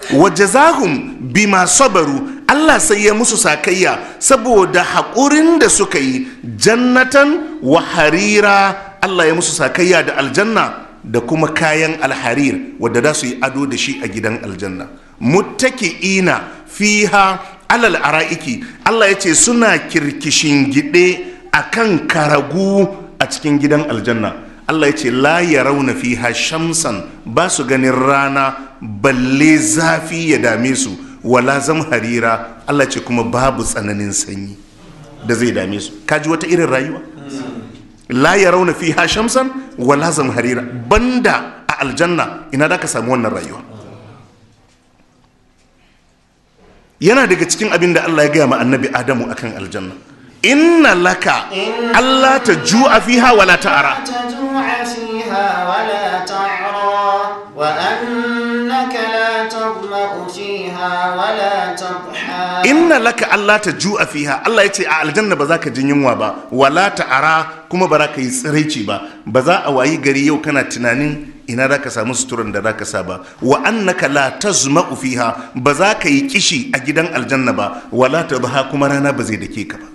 wajazahum bima sabaru Allah sai ya musu sakayya saboda haƙurin da suka yi jannatan wa harira Allah ya musu sakayya da aljanna da kuma kayan alharir wadda za su yi ado da shi a gidan aljanna muttaki'ina fiha alal ara'iki Allah ya ce suna kirkishin gide akan karagu a cikin gidan aljanna Allah ya ce la ya rauna fiha shamsan ba su ganin rana balle zafi ya dame su wala zam harira Allah ce kuma babu tsananin sanyi da zai dame su kaji wata irin rayuwa la ya rauna fiha shamsan wala zam harira banda a aljanna ina da ka samu wannan rayuwa yana daga cikin abin da Allah ya gaya ma annabi Adamu akan aljanna inna laka Allah ta ju'a fiha wala ta'ara تجوع فيها ولا تعرى وأنك لا تظمأ فيها ولا تضحى inna laka Allah ta ju'a fiha Allah ya ce a aljanna ba za ka jin yunwa ba wala ta'ara kuma ba za ka yi tsiraici ba ba za a wayi gari yau kana tunanin ina za ka samu suturan da za ka sa ba wa annaka la tazma'u fiha ba za ka yi kishi a gidan aljanna ba wala tadha kuma rana ba zai dake ka ba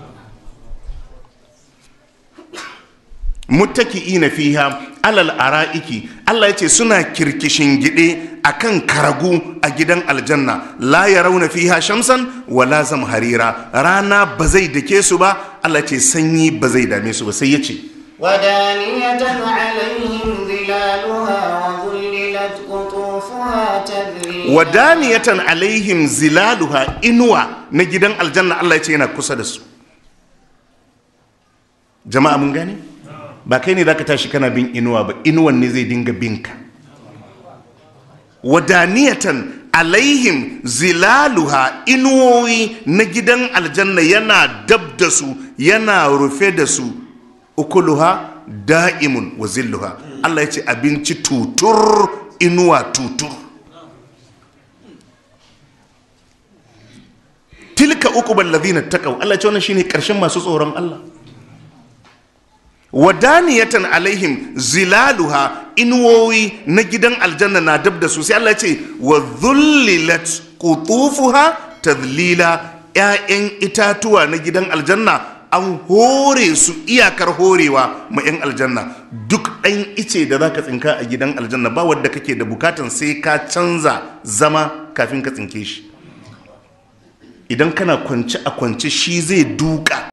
muttaki'ina fiha alal ara'iki Allah yace suna kirkishin gide akan karagu a gidan aljanna la yarawna fiha shamsan wala zamharira rana ba zai dake su ba Allah yace sanyi ba zai dame su ba sai yace ودانية عليهم ظلالها وظللت قطوفها تذليلا wadaniyatan alaihim zilaluha inuwa na gidan aljanna Allah yace yana kusa da su jama'a mun gane ba kai ne zaka tashi kana bin inuwa ba inuwan ne zai dinga binka wadaniyatan alaihim zilaluha inuwoyi na gidan aljanna yana dab da su yana rufe da su ukuluha da'imun wa zilluha Allah ya ce abinci tutur inuwa tutur tilka uqubal ladhina taqaw Allah ya ce wannan shine karshen masu tsoron Allah wadaniyatan alaihim zilaluha inuwoyi na gidan aljanna na dab da su sai Allah ya ce wa dhullilat qutufuha tadlila ƴaƴan itatuwa na gidan aljanna an hore su iyakar horewa ma 'yan aljanna duk ɗan ice da za ka tsinka a gidan aljanna ba wadda kake da bukatan sai ka canza zama kafin ka tsinke shi idan kana kwance a kwance shi zai duka